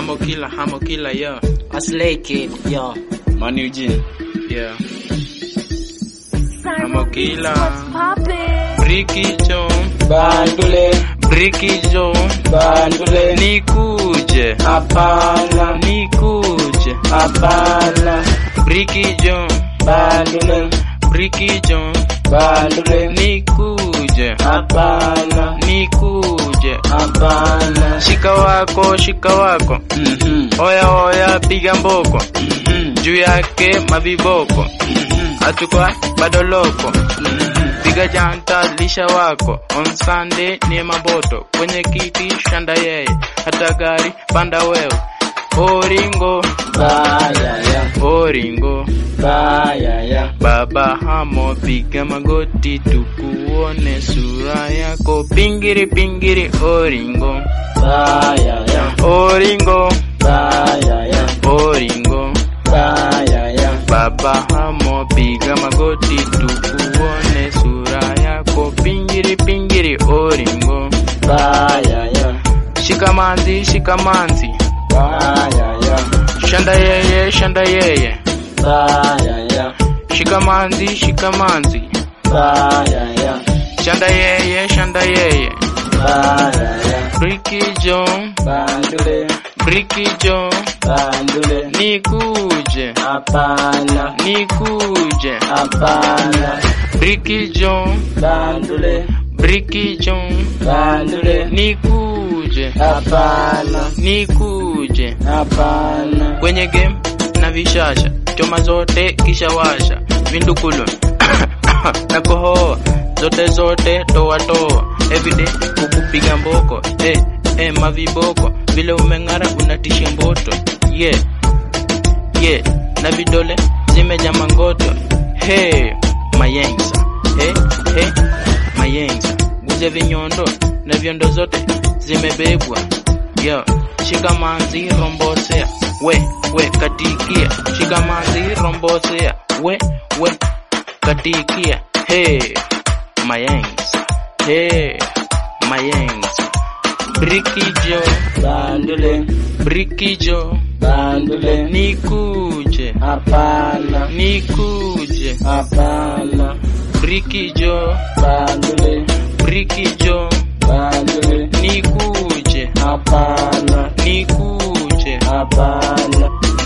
Hamo killer, hamo killer, yeah. A slay kid, yo. Man Eugene. Yeah. Hamo killer. poppin'? Bricky Joe. Bandule, Bricky Joe. bandule. Nikuje. Hapana, Nikuje. hapana. Bricky Joe. Bandule, Bricky Joe. bandule. Nikuje. Hapana, Nikuje. hapana. Shika wako, shika wako. Mhm, Oya oya piga mboko. mhm, Juu yake maviboko. mhm, Atukwa bado loko. mhm. Piga janta lisha wako. On Sunday ni maboto. Kwenye kiti shanda yeye. Hata gari panda wewe. Oringo, Baya ya, oringo. baya ya. Baba hamo piga magoti tukuone sura yako. Pingiri pingiri oringo. Baya ya, Oringo, baya ya, oringo. baya ya. Baba hamo piga magoti tukuone sura yako. Pingiri pingiri oringo. Baya ya, Shikamanzi shikamanzi. baya ya, Shanda yeye shanda yeye. baya ya, Shikamanzi shikamanzi. baya ya, Shanda yeye shanda yeye. baya ya. Bricky Joe, Bandule, Bricky Joe. bandule. Nikuje, Hapana, nikuje. hapana. Bricky Joe, Bandule, Bricky Joe. bandule. Nikuje, Hapana, nikuje. hapana. Kwenye game na vishasha, choma zote kisha washa. Vindukulu na kohoa zote zote toa toa. Everyday kukupiga mboko eh, eh, maviboko vile umeng'ara unatisha mboto yeah, yeah. Na vidole zimeja mangoto hey, mayenza hey, hey, mayenza guze vinyondo na vyondo zote zimebebwa yo shikamanzi rombosea we we katikia shikamanzi rombosea we we katikia hey mayenza hey mayenza brikijo Bandule, brikijo bandule. nikuje Hapana, nikuje hapana. brikijo Bandule, brikijo bandule. nikuje Hapana, nikuje hapana.